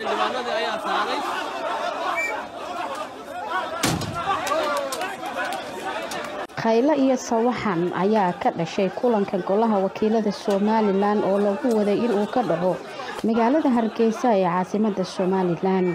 khaylo iyo sawaxan ayaa ka dhashay kulanka golaha wakiilada somalilan oo lagu waday inuu ka dhaco magaalada hargeysa ee caasimada somalilan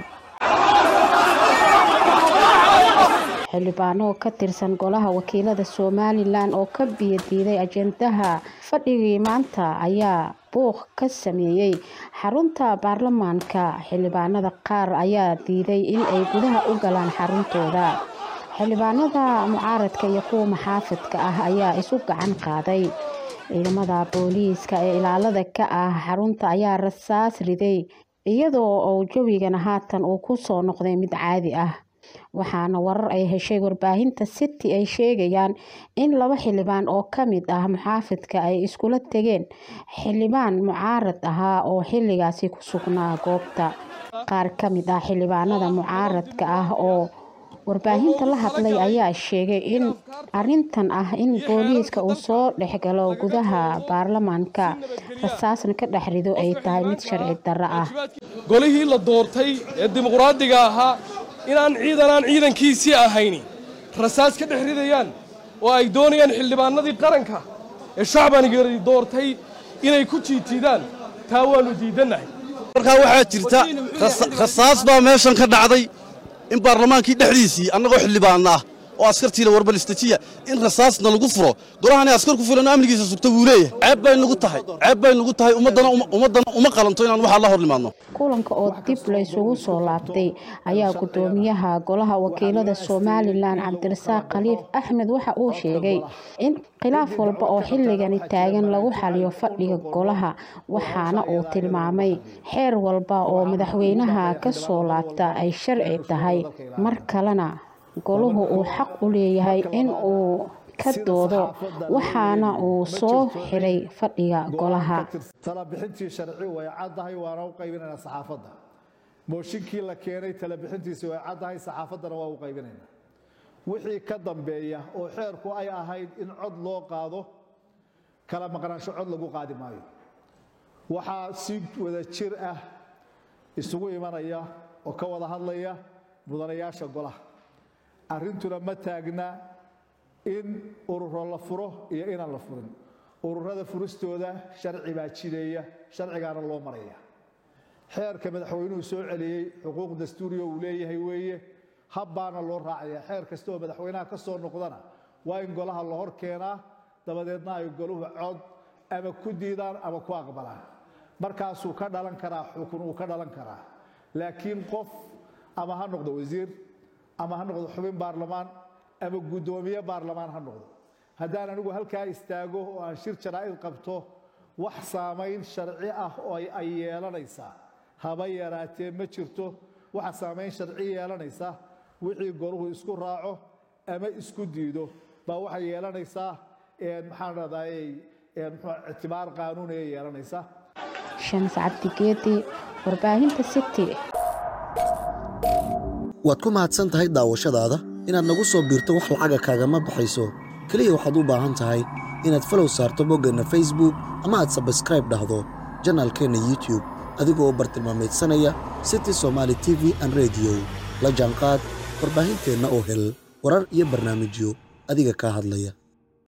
xildhibaano ka tirsan golaha wakiilada somalilan oo ka biyadiiday ajendaha fadhigii maanta ayaa buuq ka sameeyey xarunta baarlamaanka xildhibaanada qaar ayaa diiday in ay gudaha u galaan xaruntooda xildhibaanada mucaaradka iyo kuwa maxaafidka ah ayaa isu gacan qaaday ciidamada booliiska ee ilaalada ka ah xarunta ayaa rasaas riday iyadoo uu jawigana haatan uu ku soo noqday mid caadi ah waxaana warar ay heshay warbaahinta city ay sheegayaan in laba xildhibaan oo ka mid ah muxaafidka ay iskula tegeen xildhibaan mucaarad ahaa oo xilligaasi ku sugnaa goobta qaar ka mid ah xildhibaanada mucaaradka ah oo warbaahinta la hadlay ayaa sheegay in arintan ah in booliiska uu soo dhexgalo gudaha baarlamaanka rasaasna ka dhex rido ay tahay mid sharci darro ah golihii la doortay ee dimuqraadiga ahaa inaan ciidanaan ciidankiisii ahayni rasaas ka dhex ridayaan oo ay doonayaan xildhibaanadii qaranka ee shacbanigari doortay inay ku jiitiidaan taa waannu diidannahay markaa waxaa jirta rasaas baa meeshan ka dhacday in baarlamaankii dhexdiisii annagoo xildhibaanna ah oo askartiila warbalistajiya in rasaasna lagu furo golahani askar ku filan amnigiisa sugta wuu leeyahay ceeb bay nagu tahay ceeb bay nagu tahay ummaddana uma qalanto inaan waxaa la hor nimaadno kulanka oo dib la isugu soo laabtay ayaa gudoomiyaha golaha wakiilada somalilan cabdirasaaq khaliif axmed waxa uu sheegay in khilaaf walba oo xilligani taagan lagu xaliyo fadhiga golaha waxaana uu tilmaamay xeer walba oo madaxweynaha ka soo laabta ay sharci tahay mar kalena goluhu uu xaq u leeyahay in uu ka doodo waxaana uu soo xiray fadhiga golaha talabixintii sharci way caddahay waana u qaybinaynaa saxaafadda mooshinkii la keenay talabixintiisi way caddahay saxaafaddana waa u qaybinaynaa wixii ka dambeeya oo xeerku ay ahayd in cod loo qaado kala maqnaansho cod lagu qaadi maayo waxaa si wada jir ah isugu imanaya oo ka wada hadlaya mudanayaasha golaha arrintuna ma taagna in ururo la furo iyo inaan la furin ururada furistooda sharci baa jideeya sharcigaana loo maraya xeerka madaxweynuhu soo celiyey xuquuq dastuuriya uu leeyahay weeye habbaana loo raacaya xeer kasta oo madaxweynaha ka soo noqdana waa in golaha la hor keenaa dabadeedna ay goluhu cod ama ku diidaan ama ku aqbalaan markaasuu ka dhalan karaa xukun uu ka dhalan karaa laakiin qof ama ha noqdo wasiir ama ha noqdo xubin baarlamaan ama guddoomiye baarlamaan ha noqdo haddaan anigu halkaa istaago oo aan shir jaraa'id qabto wax saamayn sharci ah oo ay yeelanaysaa haba yaraatee ma jirto waxa saamayn sharci yeelanaysa wixii goluhu isku raaco ama isku diido baa waxay yeelanaysaa maxaan dhahdaay ictibaar qaanuuniya yeelanaysa shams cabdigeedi warbaahinta city waad ku mahadsan tahay daawashadaada inaad nagu soo biirto wax lacaga kaagama baxayso keliya waxaad u baahan tahay inaad falow saarto boggeenna facebook ama aad sabskraib dhahdo janaalkeenna youtube adigoo bartilmaamaydsanaya city somaali t v an rediyo la jaanqaad warbaahinteenna oo hel warar iyo barnaamijyo adiga kaa hadlaya